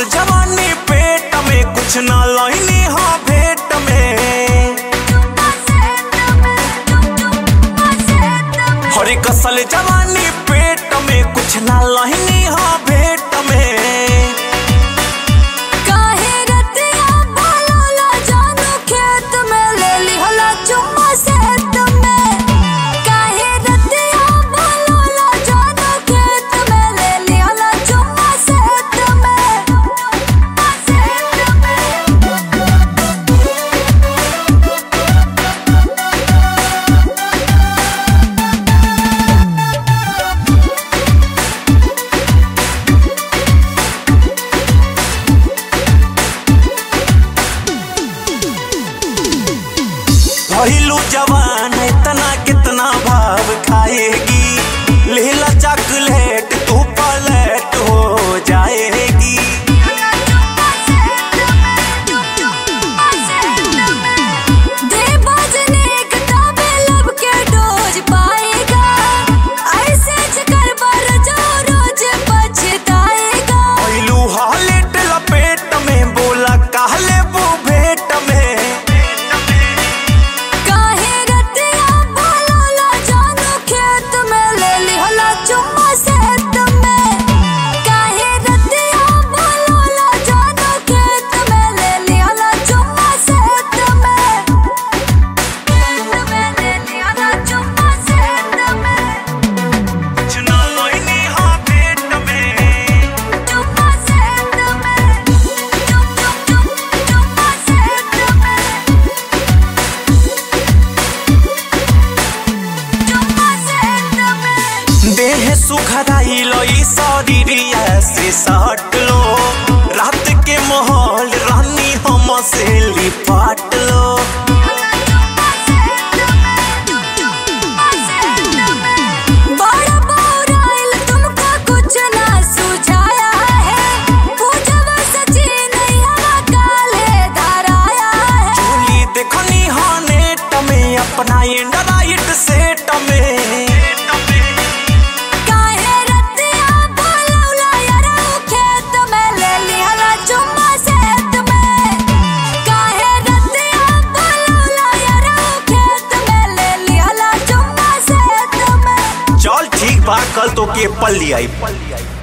कसल जवानी पेट में कुछ ना लाइनी हो भेट में हरे कसल जवानी पेट में कुछ ना लाइनी हो भेट में काहे रतिया बोलोला जानू खेत में ले लिहला चुम्मा सेत में काहे रतिया बोलोला जानू खेत में ले लिहला चुम्मा सेत में सेत में भइलू जवान इतना कितना भाव खाएगी लेला चॉकलेट तू पलट हो जाएगी दे बजने किताबे लब के डोज पाएगा ऐसे जिकर पर जो रोज पछताएगा भइलू हालेट लपेट में बोला कहले वो भेट में काहे रतिया बोलोला जानू खेत में ले लिहला चुम्मा सेत में काहे रतिया बोलोला जानू खेत में ले लिहला चुम्मा सेत में में ले लिहला चुम्मा सेत में कुछ ना लाइनी हो भेट में चुम्मा सेत में चुप चुप चुप चुम्मा सेत में चुम्मा सेत में देह सुखदाई लई शरीरिया से सट लो रात के माहौल रानी हम से लिपट लो बड़ा बौराइल तुमको कुछ ना सुझाया है पूजवा सची नहीं हवा काले धराया है चोली देखनी हो नेट में अपना एंड्रॉइड सेट में काहे रतिया बोलौला यारा खेत में ले लिहला चुम्मा सेत में काहे रतिया बोलौला यारा खेत में ले लिहला चुम्मा सेत में चल ठीक बा कल तो के पल लिया